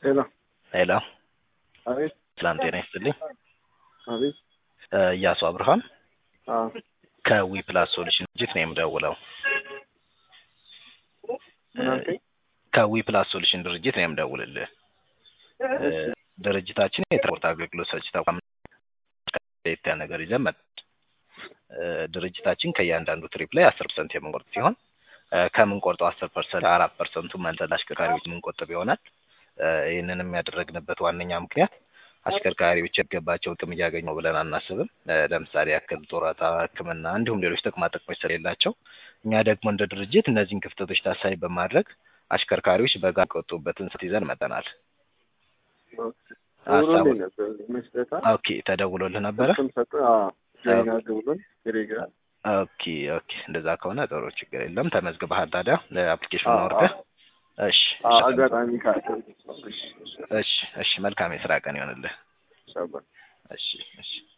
ሄሎ ሄሎ አቤት ሰላም ጤና ይስጥልኝ። አቤት እ እያሱ አብርሃም አዎ ከዊ ፕላስ ሶሉሽን ድርጅት ነው የምደውለው። ምን አልከኝ? ከዊ ፕላስ ሶሉሽን ድርጅት ነው የምደውልልህ። እ ድርጅታችን የትራንስፖርት አገልግሎት ሰጪ ተቋም ለየት ያለ ነገር ይዘን መጣን። እ ድርጅታችን ከእያንዳንዱ ትሪፕ ላይ አስር ፐርሰንት የምንቆርጥ ሲሆን እ ከምንቆርጠው አስር ፐርሰንት አራት ፐርሰንቱ መልሰን ለአሽከርካሪዎች የምንቆጥብ ይሆናል። እ ይህንንም ያደረግንበት ዋነኛ ምክንያት አሽከርካሪዎች የሚገባቸውን ጥቅም እያገኙ ነው ብለን አናስብም። እ ለምሳሌ ያክል ጡረታ፣ ሕክምና እንዲሁም ሌሎች ጥቅማ ጥቅሞች ስለሌላቸው እኛ ደግሞ እንደ ድርጅት እነዚህን ክፍተቶች ታሳቢ በማድረግ አሽከርካሪዎች በጋራ የሚቆጥቡበትን ስልት ይዘን መጥተናል። ደውሎልኝ ነበር መስጠታ ኦኬ ተደውሎልህ ነበረ? ስም ሰጠ ጆይን አድርግ ብሎኝ ቴሌግራም ኦኬ ኦኬ እንደዛ ከሆነ ጥሩ ችግር የለም። ተመዝግበሃል ታዲያ ለአፕሊኬሽኑ አዎ፣ አውርደህ? እሺ አዎ፣ አጋጣሚ ካለ እሺ እሺ እሺ እሺ መልካም የስራ ቀን ይሆንልህ። ሻባ እሺ እሺ